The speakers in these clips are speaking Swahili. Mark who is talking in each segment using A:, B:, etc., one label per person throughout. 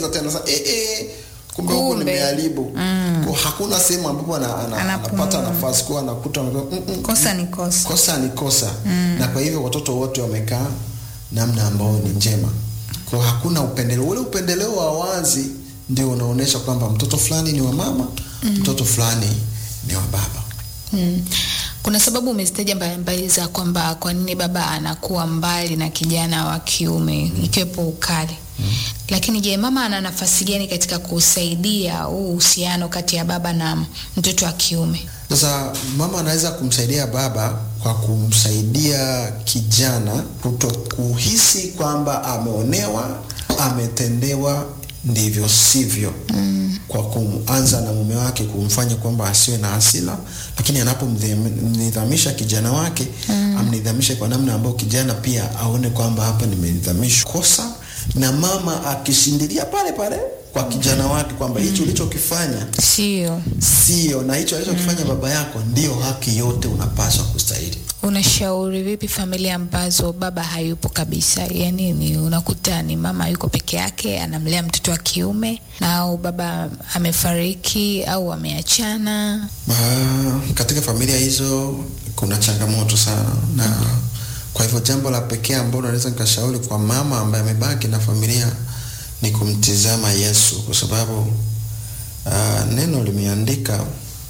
A: anaongeza tena sasa eh, eh, kumbe huko
B: Kumbe.
A: nimeharibu Kwa hakuna sehemu ambapo ana, ana,
B: Anapumua.
A: anapata nafasi kwa anakuta mm, mm,
B: kosa ni kosa
A: kosa ni kosa na kwa hivyo watoto wote wamekaa namna ambayo ni njema kwa hakuna upendeleo ule upendeleo wa wazi ndio unaonyesha kwamba mtoto fulani ni wa mama mtoto fulani ni wa baba
B: Mm. Kuna sababu umezitaja mbalimbali za kwamba kwa nini baba anakuwa mbali na kijana wa kiume ikiwepo ukali. Lakini je, mama ana nafasi gani katika kusaidia huu uhusiano kati ya baba na mtoto wa kiume?
A: sasa mama anaweza kumsaidia baba kwa kumsaidia kijana kuto kuhisi kwamba ameonewa ametendewa ndivyo sivyo mm. kwa kuanza na mume wake kumfanya kwamba asiwe na hasila lakini anapomnidhamisha kijana wake mm. amnidhamishe kwa namna ambayo kijana pia aone kwamba hapa nimenidhamishwa kosa na mama akishindilia pale pale kwa kijana wake kwamba hicho ulichokifanya
B: Sio.
A: sio na hicho alichokifanya baba yako ndio haki yote unapaswa kustahili
B: Unashauri vipi familia ambazo baba hayupo kabisa? Yaani ni unakuta ni mama yuko peke yake anamlea mtoto wa kiume na au baba amefariki au ameachana.
A: Ah, katika familia hizo kuna changamoto sana na kwa hivyo jambo la pekee ambalo naweza nikashauri kwa mama ambaye amebaki na familia ni kumtizama Yesu kwa sababu uh, neno limeandika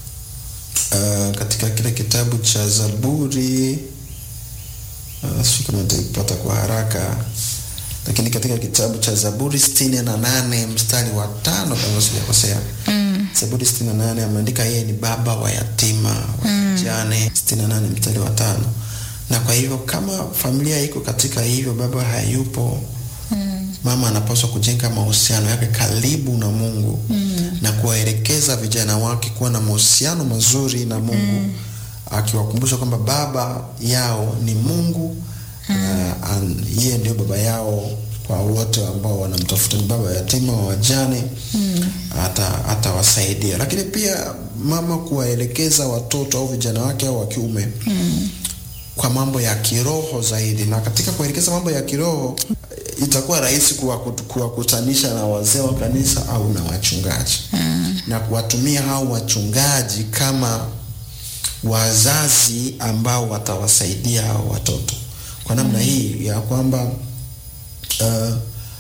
A: uh, katika kile kitabu cha Zaburi uh, sijui kama nitaipata kwa haraka lakini katika kitabu cha Zaburi sitini na nane mstari wa tano kama sijakosea
B: Mm.
A: Zaburi 68 ameandika yeye ni baba wa yatima wajane. 68 mstari wa tano. Na kwa hivyo kama familia iko katika hivyo, baba hayupo,
B: Mm.
A: mama anapaswa kujenga mahusiano yake karibu na Mungu na kuwaelekeza vijana wake kuwa na mahusiano mazuri na Mungu akiwakumbusha kwamba baba yao ni Mungu na an- yeye ndio baba yao kwa wote ambao wanamtafuta, ni baba yatima wa wajane hata atawasaidia, lakini pia mama kuwaelekeza watoto au vijana wake au wa kiume kwa mambo ya kiroho zaidi, na katika kuelekeza mambo ya kiroho eh, itakuwa rahisi kuwaku- kuwakutanisha na wazee wa kanisa au na wachungaji na kuwatumia hao wachungaji kama wazazi ambao watawasaidia hao watoto kwa namna hii ya kwamba uh,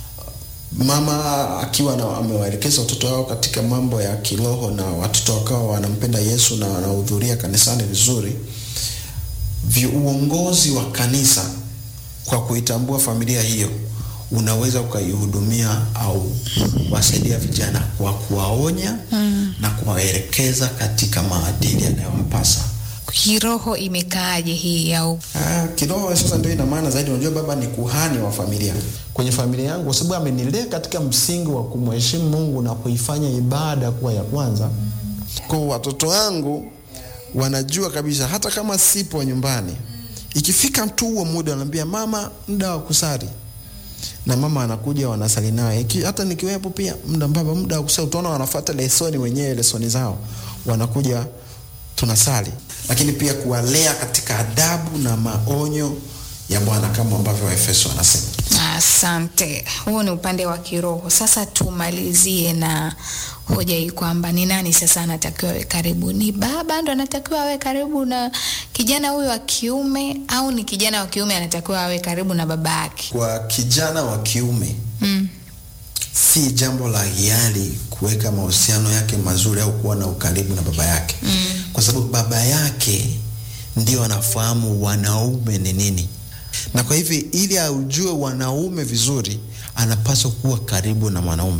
A: mama akiwa na- amewaelekeza watoto wao katika mambo ya kiroho na watoto wakawa wanampenda Yesu na wanahudhuria kanisani vizuri, vi- uongozi wa kanisa kwa kuitambua familia hiyo unaweza ukaihudumia au kuwasaidia vijana kwa kuwaonya na kuwaelekeza katika maadili yanayowapasa.
B: Kiroho imekaaje hii au
A: Ah, kiroho sasa ndio ina maana zaidi. Unajua, baba ni kuhani wa familia kwenye familia yangu, kwa sababu amenilea katika msingi wa kumheshimu Mungu na kuifanya ibada kuwa ya kwanza. Kwa watoto wangu wanajua kabisa, hata kama sipo nyumbani, ikifika tu huo muda, wanaambia mama, muda wa kusali na mama anakuja wanasali naye. Iki- Hata nikiwepo pia muda baba, muda wa kusali, utaona wanafuata lesoni wenyewe, lesoni zao, wanakuja tunasali, lakini pia kuwalea katika adabu na maonyo ya Bwana kama ambavyo Waefeso wanasema.
B: Asante. Huo ni upande wa kiroho. Sasa tumalizie na hoja hii kwamba ni nani sasa anatakiwa awe karibu? Ni baba ndo anatakiwa awe karibu na kijana huyu wa kiume, au ni kijana wa kiume anatakiwa awe karibu na baba yake?
A: Kwa kijana wa kiume
B: Mm.
A: si jambo la hiari kuweka mahusiano yake mazuri au kuwa na ukaribu na baba yake mm. kwa sababu baba yake ndio anafahamu wanaume ni nini, na kwa hivyo ili aujue wanaume vizuri, anapaswa kuwa karibu na mwanaume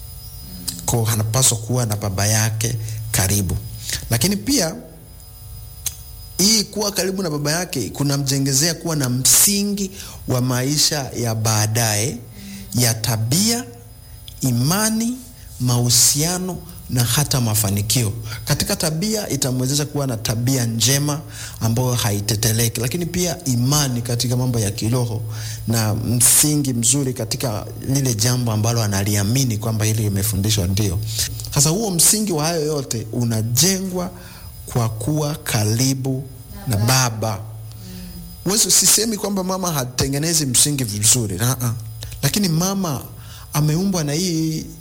A: ko anapaswa kuwa na baba yake karibu, lakini pia hii kuwa karibu na baba yake kunamjengezea kuwa na msingi wa maisha ya baadaye ya tabia, imani, mahusiano na hata mafanikio. Katika tabia itamwezesha kuwa na tabia njema ambayo haiteteleki, lakini pia imani katika mambo ya kiroho na msingi mzuri katika lile jambo ambalo analiamini kwamba hili limefundishwa ndio. Sasa huo msingi wa hayo yote unajengwa kwa kuwa karibu na baba. Wewe sisemi kwamba mama hatengenezi msingi vizuri, uh-uh. Lakini mama ameumbwa na hii